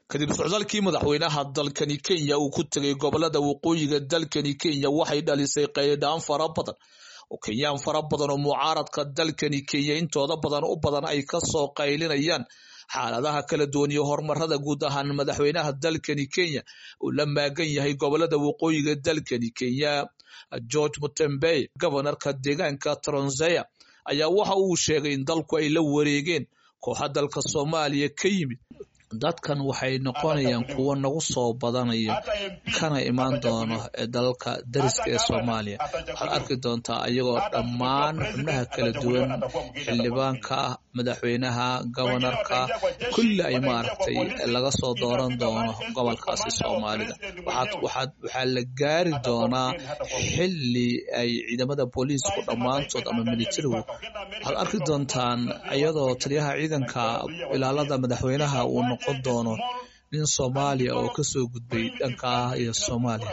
kadib socdaalkii madaxweynaha dalkani kenya uu ku tegay gobolada waqooyiga dalkani kenya waxay dhalisay qaydhaan fara badan oo kenyaan fara badan oo mucaaradka dalkani kenya intooda badan u badan ay kasoo qaylinayaan xaaladaha kala duwan iyo horumarada guud ahaan madaxweynaha dalkani kenya uu la maagan yahay gobolada waqooyiga dalkani kenya george mutembey gobonarka deegaanka tronseya ayaa waxa uu sheegay in dalku ay la wareegeen kooxa dalka soomaaliya ka yimid dadkan waxay noqonayaan kuwo nagu soo badanaya kana imaan doono dalalka dariska ee soomaaliya waxaad arki doontaa ayagoo dhammaan xubnaha kala duwan xildhibaanka madaxweynaha gobonarka kulli ay maaragtay laga soo dooran doono gobolkaasi soomaalida waxaa la gaari doonaa xili ay ciidamada booliisku dhammaantood ama militarigu waxaad arki doontaan iyadoo taliyaha ciidanka ilaalada madaxweynaha uu noqon doono nin soomaaliya oo kasoo gudbay dhankaa iyo soomaaliya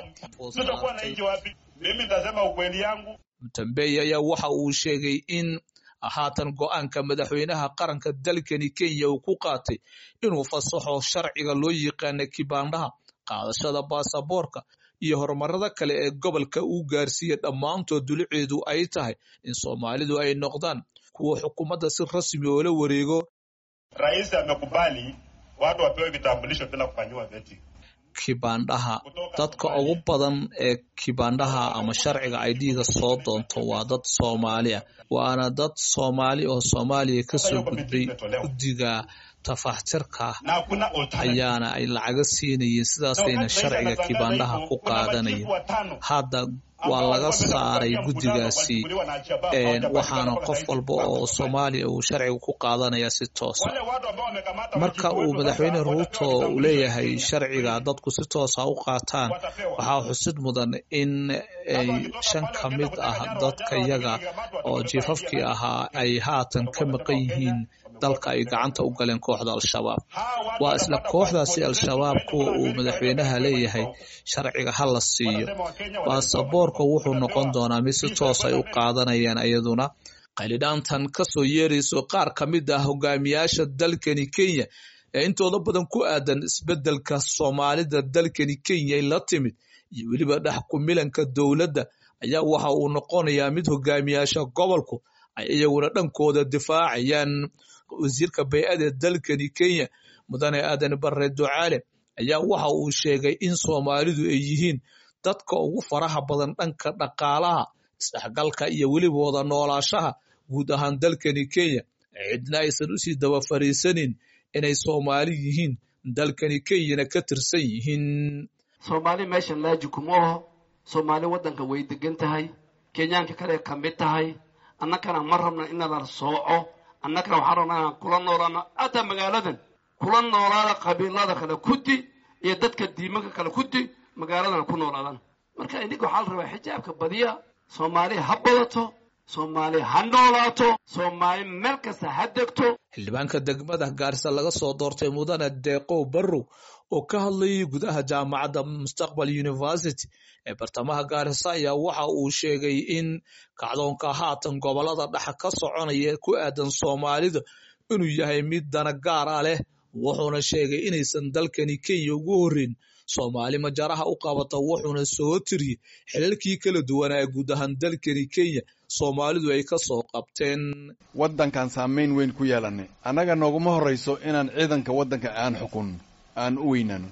mutambey ayaa waxa uu sheegay in haatan go-aanka madaxweynaha qaranka dalkani kenya uu ku qaatay inuu fasaxo sharciga loo yaqaana kibaandhaha qaadashada baasaboorka iyo horumarada kale ee gobolka uu gaarsiiya dhammaantood duluceedu ay tahay in soomaalidu ay noqdaan kuwa xukuumadda si rasmi oo la wareego Rais amekubali watu wapewe vitambulisho bila kufanyiwa vetting. kibaandhaha dadka ugu badan ee kibaandhaha ama sharciga idga soo doonto waa dad soomaali ah waana dad soomaali oo soomaaliya kasoo gudbay guddiga tafaxtirka Na hakuna alternative. ayaana ay lacaga siinayeen sidaasayna sharciga kibaandhaha ku qaadanayeen hadda waa laga saaray guddigaasi waxaana qof walba oo soomaaliya uu sharciga ku qaadanaya si toosa marka uu madaxweyne ruuto uu leeyahay sharciga dadku si toosa u qaataan waxaa xusid mudan in ay shan ka mid ah dadka yaga oo jiifafkii ahaa ay haatan ka maqan yihiin dalka ay gacanta u galeen kooxda al-shabaab waa isla kooxdaasi al-shabaab kuwa uu madaxweynaha leeyahay sharciga ha la siiyo baasaboorka wuxuu noqon doonaa mid si toos ay u qaadanayaan iyaduna qaylidhaantan kasoo yeerayso qaar ka mid ah hogaamiyaasha dalkani kenya ee intooda badan ku aadan isbedelka soomaalida dalkani kenya ay la timid iyo weliba dhex kumilanka dowladda ayaa waxa uu noqonayaa mid hogaamiyaasha gobolku ay iyaguna dhankooda difaacayaan wasiirka bay-ada ee dalkani kenya mudane aadan bare ducaale ayaa waxa uu sheegay in soomaalidu ay yihiin dadka ugu faraha badan dhanka dhaqaalaha isdhexgalka iyo weliba wada noolaashaha guud ahaan dalkani kenya cidna aysan usii daba fariisanin inay soomaali yihiin dalkani kenyana ka tirsan yihiin soomaali meeshan laaji kuma oho soomaali waddanka way degan tahay kenyaanka kale ka mid tahay annagana ma rabna inala sooco annagana waxaan rabnaa inaan kula noolaano hataa magaaladan kula noolaada qabiilada kale kudi iyo dadka diimanka kale kudi magaaladana ku noolaadaan marka ininka waxaa la rabaa xijaabka badiya soomaali ha badato soomaali ha noolaato soomaali meel kasta ha degto xildhibaanka degmada gaarisa laga soo doortay mudane deeqow barrow oo ka hadlayay gudaha jaamacadda mustaqbal university ee bartamaha gaarisa ayaa waxa uu sheegay in kacdoonka haatan gobolada dhexa ka soconaya ku aadan soomaalida inuu yahay mid dana gaar ah leh wuxuuna sheegay inaysan dalkani kenya ugu horreyn soomaali majaraha u qabata wuxuuna soo tiriyey xilalkii kala duwanaa guud ahaan dalkani kenya soomaalidu ay ka soo qabteen waddankan saamayn weyn ku yeelanay annaga nooguma horrayso inaan ciidanka waddanka aan xukun aan u weynaano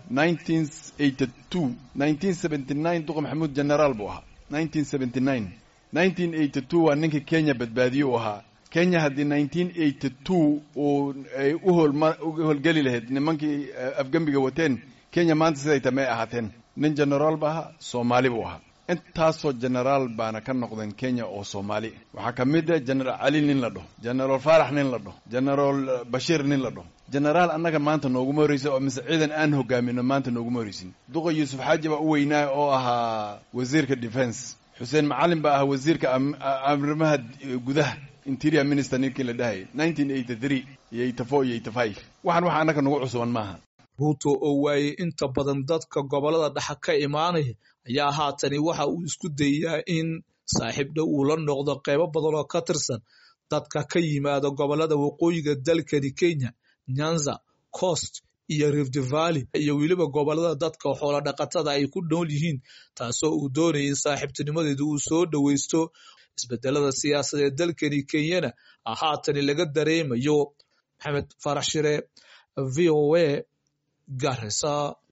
duqa maxamuud generaal buu ahaa waa ninkii kenya badbaadiye u ahaa kenya haddii uu ay u howlgeli lahayd nimankii afgembiga wateen kenya maanta siday tamay ahaateen nin generaal ba ahaa soomaali buu ahaa intaasoo generaal baana ka noqdeen kenya oo soomaali waxaa ka mid ah generaal cali nin la dhaho generaal faarax nin la dhaho generaal bashiir nin la dhaho generaal annaga maanta nooguma horreysa oo mise ciidan aan hogaamino maanta nooguma horreysin duqa yuusuf xaaji baa u weynaa oo ahaa wasiirka defense xuseen macalin baa ahaa wasiirka arrimaha gudaha interior minister ninkii la dhahayay nineteen eighty three iyo eighty four iyo eighty five waxaan waxa annaga nagu cusuban maaha ruuto oo waayey inta badan dadka gobolada dhexa ka imaanaya ayaa haatani waxa uu isku dayaa in saaxiib dhow uu la noqdo qeybo badan oo ka tirsan dadka ka yimaada gobolada waqooyiga dalkani kenya nyanza coast iyo rift valley iyo weliba gobolada dadka xoolo dhaqatada ay ku nool yihiin taasoo uu doonayay in saaxiibtinimadeedu uu soo dhoweysto isbedelada siyaasadeed dalkani kenyana haatani laga dareemayo maxamed farax shire v o a garisa